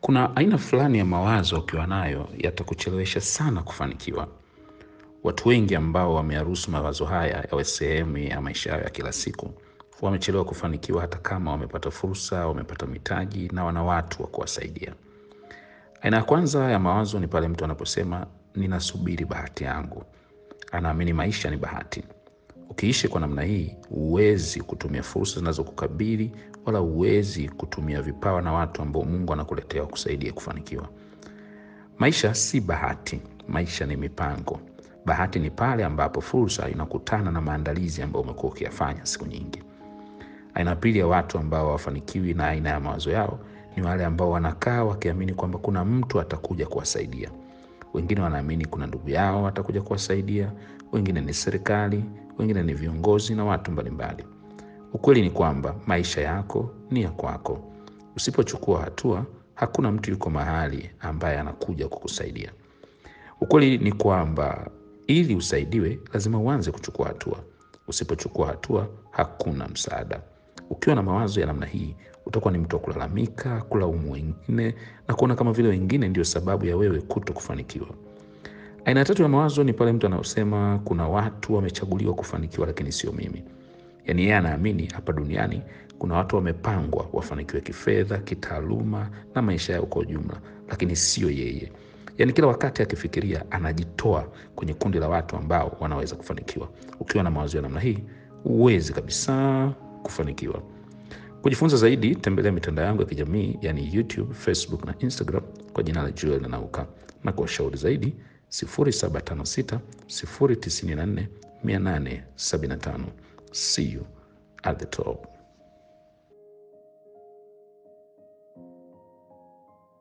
Kuna aina fulani ya mawazo ukiwa nayo yatakuchelewesha sana kufanikiwa. Watu wengi ambao wameyaruhusu mawazo haya yawe sehemu ya maisha yao ya kila siku wamechelewa kufanikiwa hata kama wamepata fursa, wamepata mitaji na wana watu wa kuwasaidia. Aina ya kwanza ya mawazo ni pale mtu anaposema ninasubiri bahati yangu. Anaamini maisha ni bahati. Ukiishi kwa namna hii, huwezi kutumia fursa zinazokukabili wala huwezi kutumia vipawa na watu ambao Mungu anakuletea wakusaidie kufanikiwa. Maisha si bahati, maisha ni mipango. Bahati ni pale ambapo fursa inakutana na maandalizi ambayo umekuwa ukiyafanya siku nyingi. Aina pili ya watu ambao hawafanikiwi na aina ya mawazo yao ni wale ambao wanakaa wakiamini kwamba kuna mtu atakuja kuwasaidia. Wengine wanaamini kuna ndugu yao atakuja kuwasaidia, wengine ni serikali, wengine ni viongozi na watu mbalimbali. Ukweli ni kwamba maisha yako ni ya kwako. Usipochukua hatua, hakuna mtu yuko mahali ambaye anakuja kukusaidia. Ukweli ni kwamba ili usaidiwe, lazima uanze kuchukua hatua. Usipochukua hatua, hakuna msaada. Ukiwa na mawazo ya namna hii, utakuwa ni mtu wa kulalamika, kulaumu wengine na kuona kama vile wengine ndio sababu ya wewe kuto kufanikiwa. Aina ya tatu ya mawazo ni pale mtu anaosema kuna watu wamechaguliwa kufanikiwa, lakini sio mimi. Yaani yeye anaamini hapa duniani kuna watu wamepangwa wafanikiwe kifedha, kitaaluma na maisha yao kwa ujumla, lakini sio yeye. Yaani kila wakati akifikiria anajitoa kwenye kundi la watu ambao wanaweza kufanikiwa. Ukiwa na mawazo ya namna hii, huwezi kabisa kufanikiwa. Kujifunza zaidi, tembelea mitandao yangu ya kijamii yani YouTube, Facebook na Instagram kwa jina la Joel Nanauka, na kwa ushauri zaidi 0756 094 875. See you at the top.